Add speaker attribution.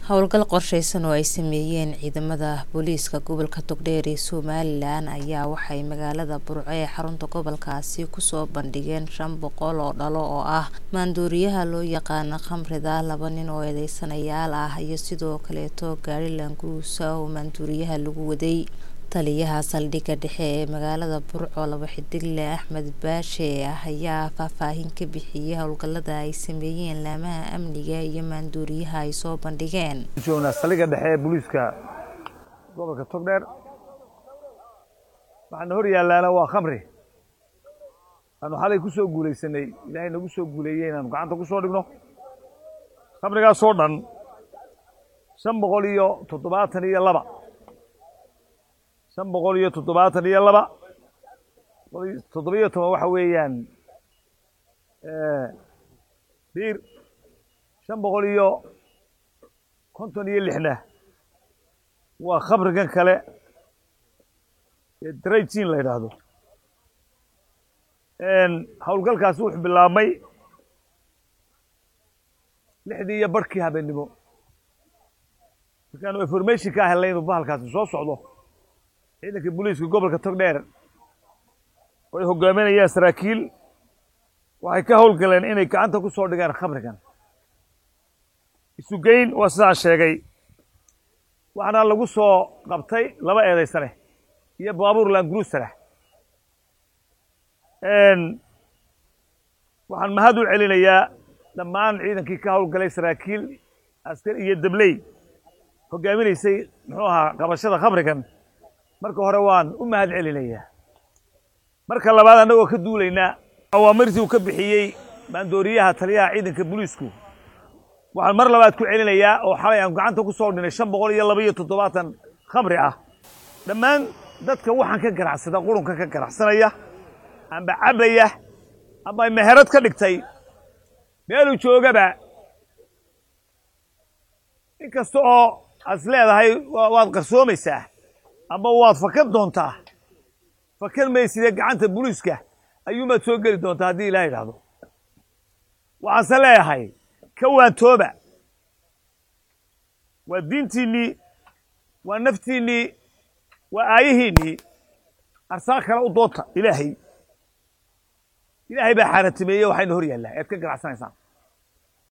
Speaker 1: howlgal qorsheysan oo ay sameeyeen ciidamada booliiska gobolka togdheer ee somalilan ayaa waxay magaalada burco ee xarunta gobolkaasi kusoo bandhigeen shan boqol oo dhalo oo ah maandooriyaha loo yaqaano khamrida laba nin oo eedeysanayaal ah iyo sidoo kaleeto gaari laanguusa oo maandooriyaha lagu waday taliyaha saldhigga dhexe ee magaalada burco laba xidigle axmed baashe ah ayaa faahfaahin ka bixiyey howlgalada ay sameeyeen laamaha amniga iyo maandooriyaha ay soo bandhigeen
Speaker 2: joognaa saldhigga dhexe ee booliiska gobolka togdheer waxaana hor yaallaana waa khamri aanu xalay ku soo guulaysanay ilaahay nagu soo guuleeyey inaanu gacanta ku soo dhigno khamrigaasoo dhan shan boqol iyo toddobaatan iyo laba shan boqol iyo toddobaatan iyo laba toddobiyo toban waxa weeyaan biir shan boqol iyo konton iyo lixna waa khamrigan kale ee drayjin la yidhaahdo howlgalkaasi wuxuu bilaabmay lixdii iyo barhkii habeennimo markaanu information ka helnay inuu bahalkaasi soo socdo ciidanka booliiska gobolka togdheer oo ay hogaaminayaan saraakiil waxay ka howlgaleen inay gacanta ku soo dhigaan khamrigan isugeyn waa sidaan sheegay waxaana lagu soo qabtay laba eedaysane iyo baabuur langruusara waxaan mahad u celinayaa dhammaan ciidankii ka howlgalay saraakiil askar iyo dabley hogaaminaysay muxuu ahaa qabashada khamrigan marka hore waan u mahad celinayaa marka labaad annagoo ka duulaynaa awaamirtii uu ka bixiyey maandooriyaha taliyaha ciidanka booliisku waxaan mar labaad ku celinayaa oo xalay aan gacanta ku soo dhinay shan boqol iyo laba iyo toddobaatan khamri ah dhammaan dadka waxaan ka ganacsada qurunka ka ganacsanaya amba cabaya amba meherad ka dhigtay meeluu joogaba in kasta oo aad is leedahay waad qarsoomaysaa amba waad fakan doontaa fakan maysidee gacanta booliiska ayuumaad soo geli doontaa haddii ilaha idhaahdo waxaanse leeyahay ka waantooba waa diintiinnii waa naftiinnii waa aayihiinnii arsaaq kale u doonta ilaahay ilaahay baa xaaratimeeye waxayna hor yaallaa ead ka ganacsanaysaan